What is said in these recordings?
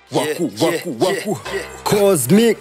waku waku waku cosmic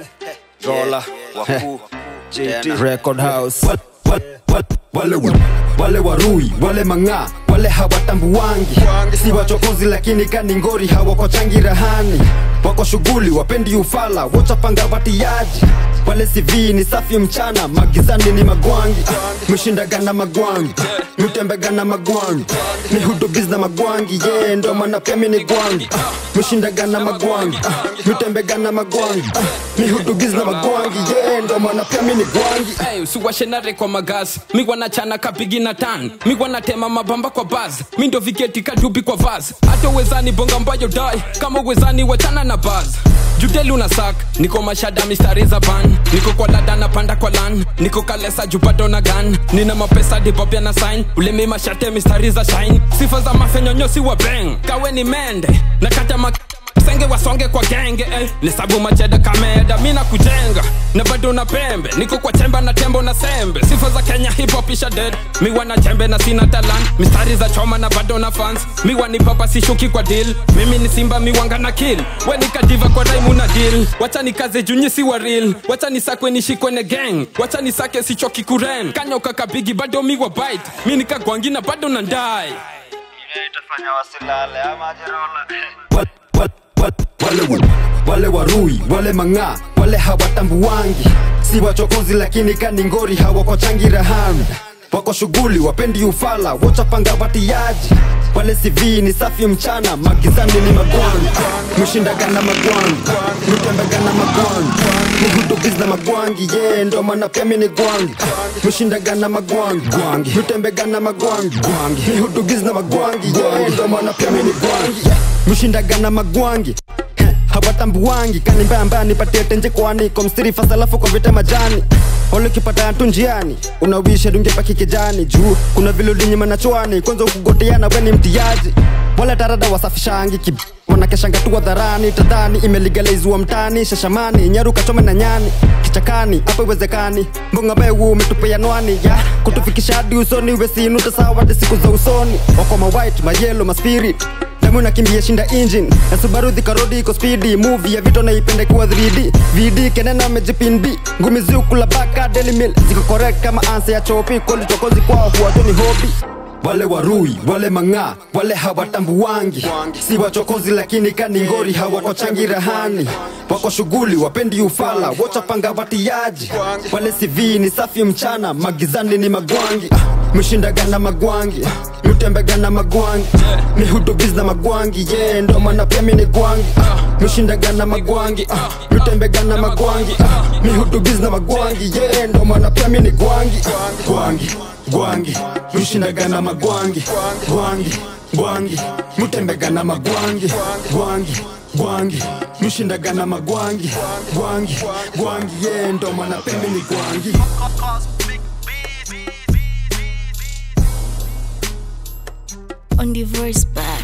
Rola, Waku, JT. record house Wal- wal- wal- wale wa- wale warui wale mang'aa wale hawatambuwangi si wachokozi lakini kaningori hawakochangi rahani wako shughuli wapendi ufala wochapanga watiaji wale CV ni safi mchana magizani ni magwangi Ah, mshindagana magwangi mtembegana magwangi ni hudubiz na magwangi ye yeah, ndo maana pia mi ni gwangi Ah, mshindagana magwangi Ah, mtembegana magwangi Ah, ni hudubiz na magwangi ye yeah, ndo maana pia mi ni gwangi Hey, usiwashenare kwa magas mi wanachana kapigi na tan mi wanatema mabamba kwa baz mi ndo viketi kadubi kwa vaz hata uwezani bonga mbayo dai kama uwezani wachana na baz judeli una sak niko mashada mistari za ban niko kwa lada na panda kwa lan niko kalesa jupado na gan nina mapesa dibopya na sign ulemi mashate mistari za shine sifa za mafenyonyosi wa beng kawe ni mende nakata mak senge wasonge kwa genge eh. nisabu macheda kameda mina kujenga na bado na pembe niko kwa chemba na tembo na sembe sifa za kenya hip hop isha dead miwa na jembe na sina talan mistari za choma na bado na fans miwa ni papa sishuki kwa deal mimi ni simba miwanga na kill we nikadiva kwa raimu na deal wacha nikaze junyi si wa real wacha nisakwe nishikwe ne gang wacha nisake sichoki kuren kanyoka kabigi bado miwa bite mi nikagwangi na bado na ndai itafanya wasilale ama ajerola wal- wal- wal- wale wa- wale warui wale mang'aa wale hawatambuwangi si wachokozi lakini kaningori hawakochangi rahani wako shughuli wapendi ufala wochapanga watiaji wale CV ni safi mchana magizani ni magwangi mshindagana magwangi mtembegana magwangi mhudubiz na magwangi ye yeah, ndo maana pia mi ni gwangi mshindagana magwangi gwangi mtembegana magwangi gwangi mihudubiz na magwangi ye yeah, ndo maana pia mi ni gwangi mshindagana magwangi Heh, hawatambuwangi kanimbamba nipatie tenje kwani kwa mstiri fasalafu kwa vita majani ole ukipata tu njiani unawisha dungepaki kijani juu kuna vile ulinyima na chwani kwanza ukugoteana we ni mtiaji wala tarada wasafishangi kib wanakeshanga tu hadharani tadhani imeligalizwa mtani shashamani nyaru kachome na nyani kichakani hapa iwezekani mbonga bewu umetupea nwani ya kutufikisha hadi usoni wesinuta sawa hadi siku za usoni wako mawhite mayelo maspirit damu nakimbia shinda engine na subaru dhikarodi iko spidi movie ya vito naipende kuwa 3d vd kenena mejipinbi ngumi ziukula baka daily meal ziko correct kama ansa ya chopi koli chokozi kwao huwato ni hobi wale warui wale mang'aa wale hawatambuwangi si wachokozi lakini kaningori hawakochangi rahani wako shughuli wapendi ufala wochapanga watiaji wale CV ni safi mchana magizani ni magwangi Ah, mshindagana magwangi Ah, mtembegana magwangi mihudubiz na magwangi ye yeah, ndo maana pia mi ni gwangi Ah, mshindagana magwangi Ah, mtembegana magwangi Ah, mihudubiz na magwangi ye yeah, ndo maana pia mi ni gwangi gwangi gwangi mshindagana magwangi gwangi gwangi mtembegana magwangi gwangi gwangi mshindagana magwangi gwangi gwangi ye yeah, ndo maana pia mi ni gwangi on the verse back.